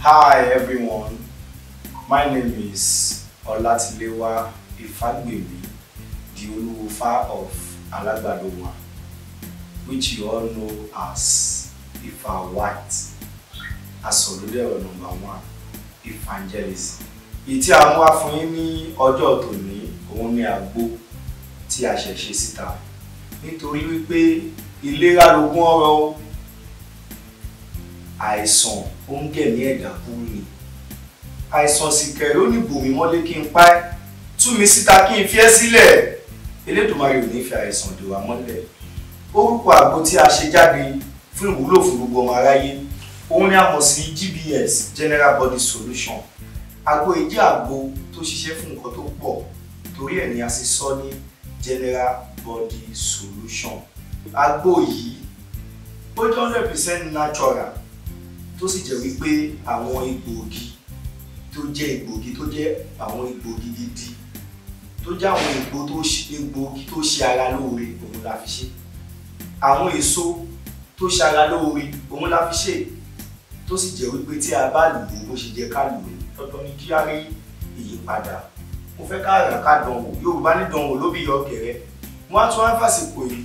Hi everyone, my name is Olatilewa Ifagbemi, the Oluwofa of Alagbadoma, which you all know as Ifa White, Asoludero number one, Evangelism. Ìtí a mú wá fún yín ní ọjọ́ tòní òun ni àgbo tí a ṣẹ̀ ṣe síta nítorí wípé ìlera lògùn ọrọ̀ o àìsàn ó ń gẹ̀mí ẹ̀dá kúrú ni àìsàn sì kẹ̀rẹ́ ó ní bòmí mọ́lé kí n pa ẹ́ tú mi síta kí n fi ẹ́ sílẹ̀ Elédùmarè ò ní fi àìsàn dè wá mọ́lẹ̀ orúkọ àgbo tí a ṣe jáde fún ìwúlò fún gbogbo ọmọ aráyé òun ni a mọ̀ sí GBS General Body Solution àgbo yìí jẹ́ àgbo tó ṣiṣẹ́ fún nǹkan tó pọ̀ torí ẹ̀ ni a sì sọ ní General Body Solution àgbo yìí ó jẹ́ hundred percent natural tó sì jẹ́ wípé àwọn egbòogi tó jẹ́ egbòogi tó jẹ́ àwọn egbòogi gidi tó jẹ́ àwọn egbò tó ṣe egbòogi tó ṣe ara lóore òun la fi ṣe àwọn èso tó ṣe ara lóore òun la fi ṣe tó sì jẹ́ wípé tí a bá lò ó bó ṣe jẹ́ ká lò ó dandan ni kí á rí ìyípadà mo fẹ́ ká rà ká dánwò Yorùbá ní dánwò ló bí yọ kẹrẹ wọ́n á tún wá fàsìkò yìí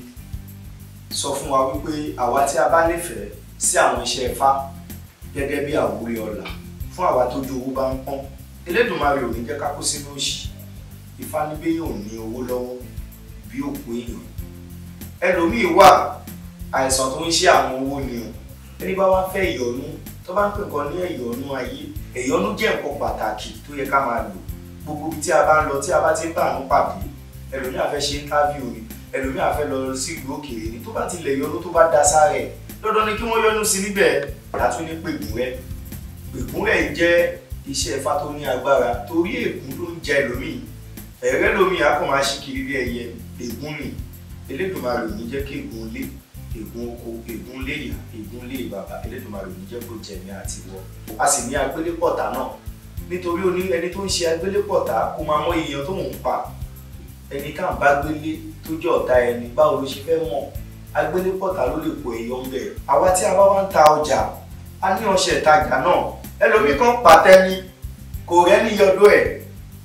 sọ fún wa wípé àwa tí a bá nífẹ̀ẹ́ sí àwọn iṣẹ́ Ifá gẹ́gẹ́ bí àwòrán ọ̀la fún àwa tójú owó bá ń pọ́n Elédùmarè ò ní jẹ́ ká kó sínú òṣì Ifá ní bí yóò ní owó lọ́wọ́ bí òkú èèyàn ẹlòmíì wà àìsàn tó ń ṣe àwọn owó ni o ẹni bá wá fẹ́ ìyọnu tó bá ń pè kan ní ẹ̀yọnu ayé ẹ̀yọnu jẹ́ nǹkan pàtàkì tó yẹ ká máa lò gbogbo ibi tí a bá ń lọ tí a bá ti ń bá àánú pàdé ẹlòmíì á fẹ́ ṣe interview ni ẹlòmíì á fẹ́ lọ sí ìlú òkèèrè ni tó bá ti lẹ̀ yọnu tó bá da sára ẹ̀ dandan ni kí wọ́n yọnu sí níbẹ̀ látún ní pègùnrẹ́ pègùnrẹ́ jẹ́ iṣẹ́ Ifá tó ní agbára torí ègún ló ń jẹ ẹlòmíì ẹ̀rẹ́ lómi á kàn máa ṣí kiri bí ẹyẹ ègún ni Elédùmarè ò ní jẹ́ kí ègún lé ègún oko ègún lé ìyá ègún lé bàbá Elédùmarè ò ní jẹ́ kó jẹ̀mí àti wọ a sì ní agbélépọ̀tà náà nítorí oní ẹni tó ń ṣe agbélépọ̀tà kó máa mọ èèyàn tó ń pa ẹni ká ń bá gbélé tó jẹ́ ọ̀tá ẹni báwo ló ṣe fẹ́ mọ̀ agbélépọ̀tà ló lè po èèyàn ń bẹ̀ àwa tí a bá wá ń ta ọjà a ní ọṣẹ ìtajà náà ẹlòmíì kan pàtẹ́ ni kò rẹ́ni yọdọ̀ ẹ̀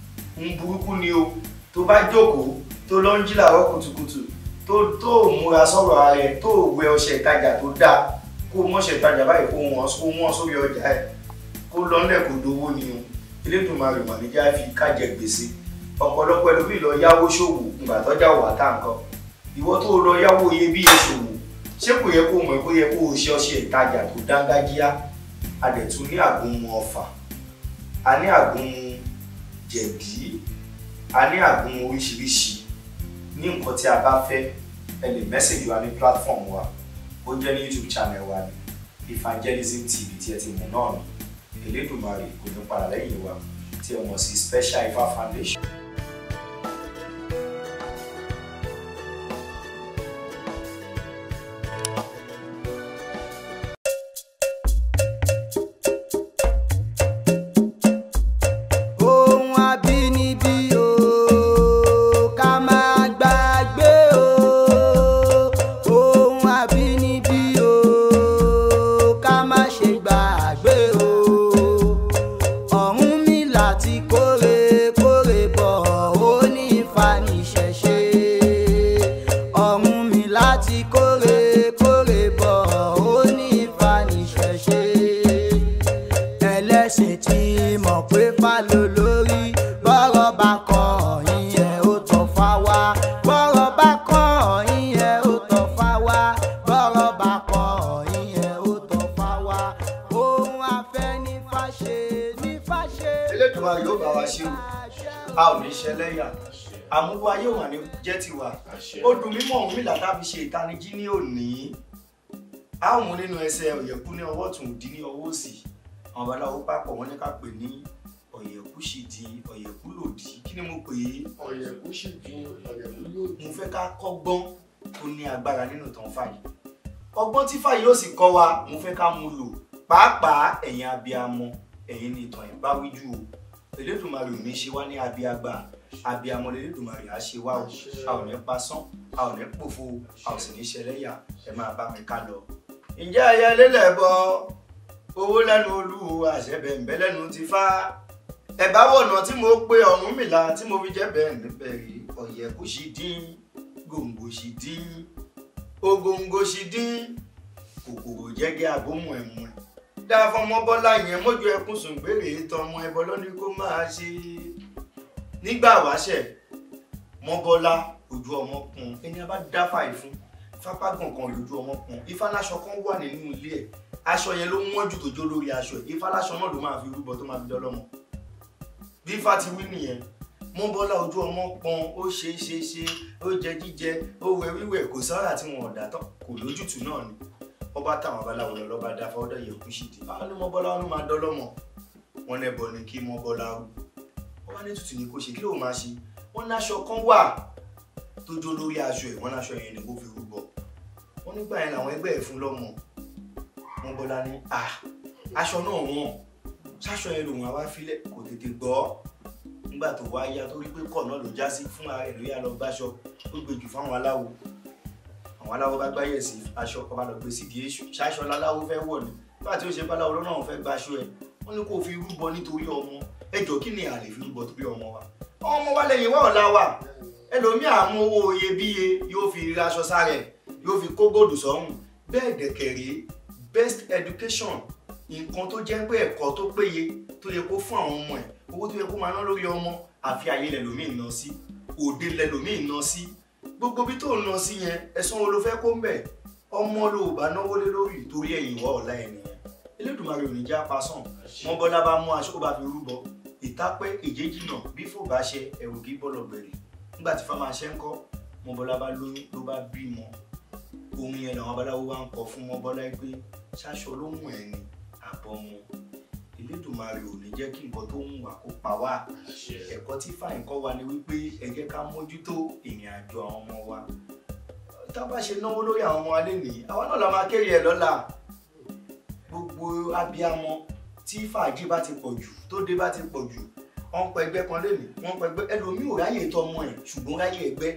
ń burúkú ni o tó bá jókòó tó lọ ń jí làárọ̀ kùtùkùtù tó tó múra sọ̀rọ̀ ara ẹ̀ tó wẹ ọṣẹ ìtajà tó dáa kó mọṣẹ ìtajà báyìí kó wọn kó wọn sórí ọjà ẹ̀ kó lọ nílẹ̀ kó dowó ni o Elédùmarè mà níjà fi kájẹ gbèsè ọ̀pọ̀lọpọ̀ ẹlòmíì lọ yáwó ṣòwò ìgbà tọ́jà wà tá nǹkan ìwọ tó lọ yáwó iyebíye ṣòwò ṣé kò yẹ kó mọ̀ kó yẹ kó o ṣe ọṣẹ ìtajà tó dángájíá a dẹ̀ tún ní àgúnmu ọfà a ní àgúnmu jẹ̀dí a ní àgúnmu oríṣiríṣi ní nǹkan tí a bá fẹ́ ẹ lè mẹ́sẹ̀gì wa ní platform wa ó jẹ́ ní YouTube channel wa ní Evangelism TV tí ẹ ti mọ̀ náà ní Elédùmarè kò ní padà lẹ́yìn wa tí ẹ mọ̀ sí Special Ifá Foundation. ohun abínibí o ká máa gbàgbé o ohun abínibí o ká má ṣe gbàgbé o Ọ̀rúnmìlà ti kórè kórè bọ̀ ó ní Ifá níṣẹ̀ṣe Ọ̀rúnmìlà ti kórè kórè bọ̀ ó ní Ifá níṣẹ̀ṣe ẹlẹ́sìn tí mọ̀ pé fálọ lórí bọ́rọ̀ bá kàn yín ẹ̀ ó tọ́ fá wá bọ́rọ̀ bá kàn yín ẹ̀ ó tọ́ fá wá bọ́rọ̀ bá kàn yín ẹ̀ ó tọ́ fá wá ohun afẹ́ ní fàṣẹ ní fàṣẹ. Elédùmarè yóò bá wa ṣe o a ò ní ṣẹlẹ́yà àmúwá yóò wà ní jẹ́ tiwa ó dùn mímọ́ òun mi làtà fi ṣe ìtanijí ní òní a ó mú nínú ẹsẹ̀ ọ̀yẹ̀kú ní ọwọ́ ọ̀tún òdì ní ọwọ́ òsì àwọn babaláwo papọ̀ wọ́n ní ká pè ní ọ̀yẹ̀kú sì di ọ̀yẹ̀kú lòdì kí ni mo pè é ọ̀yẹ̀kú sì di ọ̀yẹ̀kú yóò mo fẹ́ ká kọ́gbọ́n tó ní agbára nínú ìtàn fàyè ọgbọ́n tí fàyè yóò sì kọ́ wa mo fẹ́ ká mú lò pàápàá ẹ̀yin abiyamọ ẹ̀yin ní ìtàn ìbáwíjú o Elédùmarè ò ní ṣe wá ní abiyagba abiyamọ lélẹ́dùmarè á ṣe wá o a ò ní pasán a ò ní pòfo a ò sì ní ṣẹlẹ́yà ẹ máa bá mi ká lọ. ǹjẹ́ ẹyẹ lélẹ̀ bọ owó lẹ́nu olúwo àṣẹbẹ̀ǹbẹ̀ lẹ́nu ti fá ẹ̀bá wọ̀nà tí mo pe Ọ̀rúnmìlà tí mo fi jẹ́ bẹ́ẹ̀ níbẹ̀ rí ọ̀yẹ̀ kò sì dín gòǹgò sì dín ògòǹgò sì dín kòkòrò jẹ́gẹ́ àbómù ẹ̀mú ẹ̀ dá fọmọ bọ́lá yẹn mójú ẹkún sùn gbére tọmọ ẹbọ lọ́ní kó máa ṣe nígbà wáṣẹ̀ mọ́bọ́lá ojú ọmọ kun ẹni a bá dáfà ìfún fapá gbọ̀ngàn lójú ọmọ kun ìfàlàṣọ kan wà nínú ilé ẹ̀ aṣọ yẹn ló wọ́n jù tó jó lórí aṣọ ẹ̀ ìfàlàṣọ náà ló máa fi rúbọ tó máa fi dọ́lọ́mọ bí ifá ti wí nìyẹn mọ́bọ́lá ojú ọmọ pọn ó ṣe ṣe ṣe ó jẹ jíjẹ ó wẹ wíwẹ̀ kò sára tí wọn ò dá tán kò lójútùú náà ni wọ́n bá táwọn abaláwo lọ lọ́ba dá fọ́dọ̀ yẹ kú sí di àwọn ní mọ́bọ́lá wọn ló máa dọ́lọ́mọ wọn lẹ́bọ ni kí mọ́bọ́lá rú wọ́n bá ní tutù ní kó ṣe kí ló máa ṣe wọ́n láṣọ kan wà tó jó lórí aṣọ ẹ̀ wọ́n láṣọ yẹn ni kó fi rúbọ wọ́n nígbà yẹn làwọn ẹgbẹ́ ẹ̀ fún lọ́mọ mọ́bọ́lá ní à aṣọ náà wọ̀n ṣáṣọ yẹn lòun àwa filẹ̀ kò tètè gbọ́ nígbà tó wá yá tó rí pé kọ̀ náà ló já sí fún ara ẹ̀ ló yá lọ gbáṣọ ó gbé jù fáwọn aláwo àwọn aláwo bá gbáyẹ̀ sí aṣọ kan bá lọ gbé sídìí èṣù ṣáṣọ láláwo fẹ́ wọ̀ ni nígbà tí ó ṣe báláwo lọ́nà òun fẹ́ gbaṣọ ẹ̀ wọ́n ní kó fi rúbọ nítorí ọmọ ẹjọ́ kí ni a lè fi rúbọ torí ọmọ wa ọmọ wa lẹ́yìn wá ọ̀la wa ẹlòmíà mú owó iyebíye yóò fi raṣọ sára ẹ̀ yóò fi kó gòdù sọ́rùn bẹ́ẹ̀ dẹ̀kẹ̀rẹ́ best education nǹkan tó jẹ́ pé ẹ̀kọ́ tó péye tó yẹ kó fún àwọn ọmọ ẹ̀ owó tó yẹ kó máa ná lórí ọmọ àfi ayé lẹ́lòmíì ná sí òde lẹ́lòmíì ná sí gbogbo bí tó ń ná sí yẹn ẹ̀sán wo ló fẹ́ kó ń bẹ̀ ọmọ ló bá náwó lé lórí torí ẹ̀yìn ìwà ọ̀la ẹ̀ nìyẹn Elédùmarè ò ní já pasán wọn bọ́lá bá mú aṣọ bá fi rúbọ ìtápẹ́ ìjéjìnà bí fò bá ṣe ẹ̀rù kí bọ́lọ̀ bẹ̀rẹ̀ nígbà tí fáwọn aṣẹ́ ń kọ́ wọn bọ́lá bá lóyún ló bá bímọ ohun yẹn làwọn babaláwo wá ń kọ fún wọn bọ́lá pé ṣáṣọ ló mú ẹ̀ ní àbọ̀mọ Elédùmarè ò ní jẹ́ kí nǹkan tó ń wà kó pa wá ẹ̀kọ́ tí fáìn kọ́ wa ni wípé ẹ jẹ́ ká mójútó ìrìn àjò àwọn ọmọ wa tá a bá ṣe náwó lórí àwọn ọmọ wa lénìí àwa náà la máa kéré ẹ̀ lọ́la gbogbo abiyamọ tí fàájì bá ti pọ̀ jù tó dé bá ti pọ̀ jù wọ́n pẹ ẹgbẹ́ kan lénìí wọ́n pẹ ẹgbẹ́ ẹlòmíì ò ráyè tọmọ ẹ̀ ṣùgbọ́n ráyè ẹgbẹ́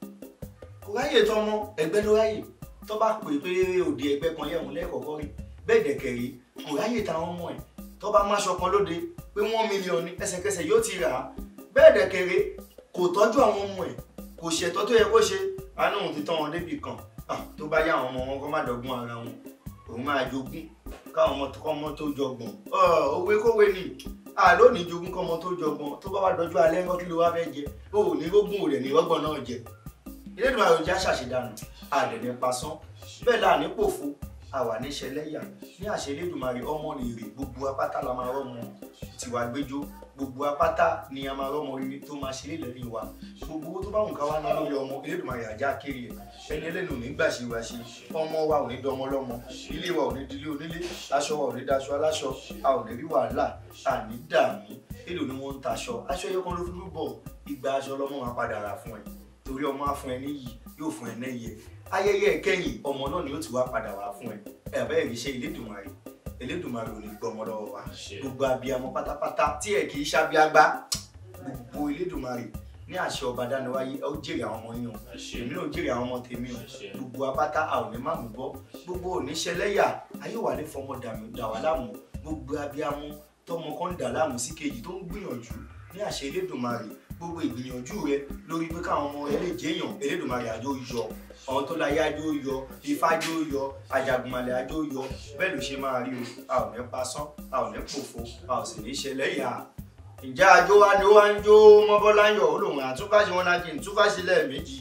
kò ráyè tọmọ ẹgbẹ́ ló ráyè tó bá pè pé òde ẹgbẹ́ kan yẹ̀wọ̀n lẹ́ẹ̀kọ̀ọ̀kan rí bẹ́ẹ̀ dẹ̀kẹ̀rẹ́ kò ráyè táwọn ọmọ ẹ̀ tó bá máṣọ kan lóde pé wọ́n mílíọ̀nù ẹsẹ̀kẹsẹ̀ yóò ti rà á bẹ́ẹ̀ dẹ̀kẹ̀rẹ́ kò tọ́jú àwọn ọmọ ẹ̀ kò ṣètọ́ tó yẹ kó ṣe àánú òun ti tán wọn débì kan tó bá yá àwọn ọmọ wọn kó má dọ́gbọ́n ara wọn òun máa jogún káwọn ọmọ ọmọ tó jọgbọ́n òwe kówé ni àlónìí jogún kọ́mọ tó jọgbọ́n tó bá wá dọjú alẹ́ ńkọ́ kí ló wá fẹ́ jẹ ó ò ní rógún òrẹ̀ ní rọ́gbọ̀n náà jẹ Elédùmarè àròjá ṣàṣedànù àdẹ̀dẹ̀ pasán bẹ́ẹ̀ là ní pòfo àwà ní ṣẹlẹ́yà ní àṣẹ Elédùmarè ọmọ rèrè gbogbo apáta la máa rọ́mọ tiwa gbẹjọ gbogbo apáta ni a máa rọ́mọ rere tó máa ṣe lélẹ́rìí wa gbogbo owó tó bá wùn ká wá ná lórí ọmọ Elédùmarè àjá kéré ẹ̀ ẹni ẹlẹ́nu ò ní gbà ṣe wá ṣe ọmọ wa ò ní dọmọ lọ́mọ ilé wa ò ní dilé onílé aṣọ wa ò ní daṣọ aláṣọ a ò ní rí wàhálà a ní dààmú èlò ni wọ́n ń taṣọ aṣọ ẹyọ kan ló fi rúbọ ìgbà aṣọ lọ́mọ máa padà rà fún ẹ torí ọmọ á fún ẹ níyì yóò fún ẹ nẹ́yẹ ayẹyẹ ìkẹyìn ọmọ náà ni ó ti wá padà wá fún ẹ ẹ bẹ́ẹ̀ rí iṣẹ́ Elédùmarè Elédùmarè ò ní gbọ́ ọmọ lọ́wọ́ wa gbogbo abiyamọ pátápátá tí ẹ kì í ṣàbíagbá gbogbo Elédùmarè ní àṣẹ ọba dániwáyé ó jèrè àwọn ọmọ yín o èmi náà jèrè àwọn ọmọ tèmi o gbogbo apáta a ò ní má mú bọ́ gbogbo oníṣẹlẹ́yà ayé wà ní fọmọ dà wá láàmú gbogbo abiyamọ tọmọ kan ń dà láàmú sí kejì tó ń gbìyànjú ní àṣẹ Elédùmarè gbogbo ìgbìyànjú rẹ lórí pé káwọn ọmọ ẹlẹ́jẹ̀yàn Elédùmarè àjọ yọ àwọn tó láyé àjọ yọ ifá àjọ yọ àjàgùnmalẹ̀ àjọ yọ bẹ́ẹ̀ ló ṣe máa rí o a ò ní pasán a ò ní pòfo a ò sì ní ṣẹlẹ́yà ìjà àjò wa ni ó wá ń jó mọ́bọ́láyọ̀ olóhùn àtúfàṣe wọn láti ìtúfàṣe lẹ́ẹ̀mejì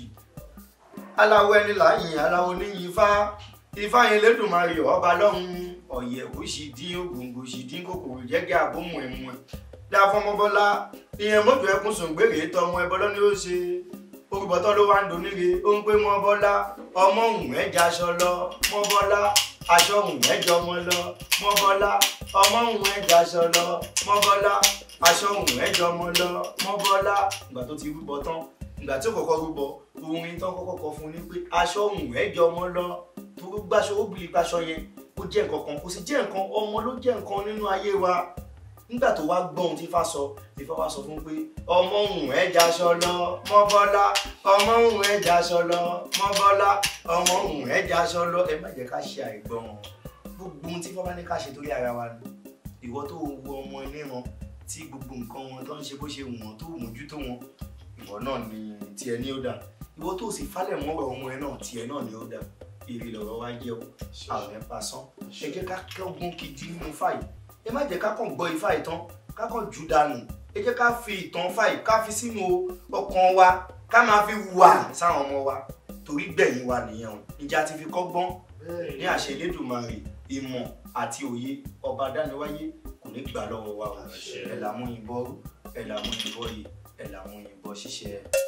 aláwọ̀ ẹni láyìn aláwọ̀ níyìn ifá ifá yẹn lẹ́dùnmarè ọba lọ́hùn ọ̀yẹ̀ ó sì dín ògòǹgò sì dín kòkòrò jẹ́gẹ́ àbómù ẹ̀mú ẹ̀ dáfọ́mọ́bọ́lá ìyẹn mọ́tò ẹkún sùn gbèrè tọmọ ẹbọ lọ́ni ó ṣe orúbọ̀tọ́ ló wá ń doníre ó ń pé mọ́bọ́lá ọmọ òun ẹja aṣọ lọ mọ́bọ́lá aṣọ òun ẹjọ ọmọ lọ mọ́bọ́lá ọmọ òun ẹja aṣọ lọ mọ́bọ́lá aṣọ òun ẹjọ ọmọ lọ mọ́bọ́lá ìgbà tó ti rúbọ tán ìgbà tí ó kọ́kọ́ rúbọ orin tán kọ́kọ́ kọ fún un ní pé aṣọ òun ẹjọ ọmọ lọ tó gbàṣọ ó bìrì gbàṣọ yẹn ó jẹ́ nǹkan kan kò sì jẹ́ nǹkan ọmọ ló jẹ́ nǹkan nínú ayé wa nígbà tó wá gbọ́ ohun tí Ifá sọ Ifá wá sọ fún pé ọmọ òun ẹja aṣọ lọ mọ́bọ́lá ọmọ òun ẹja aṣọ lọ mọ́bọ́lá ọmọ òun ẹja aṣọ lọ ẹ má jẹ́ ká ṣe àìgbọràn gbogbo ohun tí fọba ní ká ṣe torí ara wa ni ìwọ tó wo ọmọ níran tí gbogbo nǹkan wọn tó ń ṣe bó ṣe wù wọn tó mójútó wọn ìwọ náà ni tiẹ̀ ní ó dà ìwọ tó sì falẹ̀ mọ́rọ̀ ọmọ ẹ náà tiẹ̀ náà ni ó dà èrè lọ̀rọ̀ wá jẹ́ o àwọn ẹ̀ pasán ẹ jẹ́ ká kẹ́gbọ́n kejì nínú fáì ẹ má jẹ́ ká kàn gbọ́ ifá ìtàn ká kàn jù dànù ẹ jẹ́ ká fi ìtàn fáì ká fi sínú ọkàn wa ká máa fi wà sáwọn ọmọ wa torí gbẹ̀yìn wa nìyẹn o ìjà ti fi kọ́gbọ́n ní àṣẹ Elédùmarè ìmọ̀ àti òye ọba dániwáyé kò ní gbà lọ́wọ́ wa o ẹ̀ làmú yìnbọn ẹ̀ làmú yìnbọn yìí ẹ̀ làmú yìnbọn ṣiṣẹ́.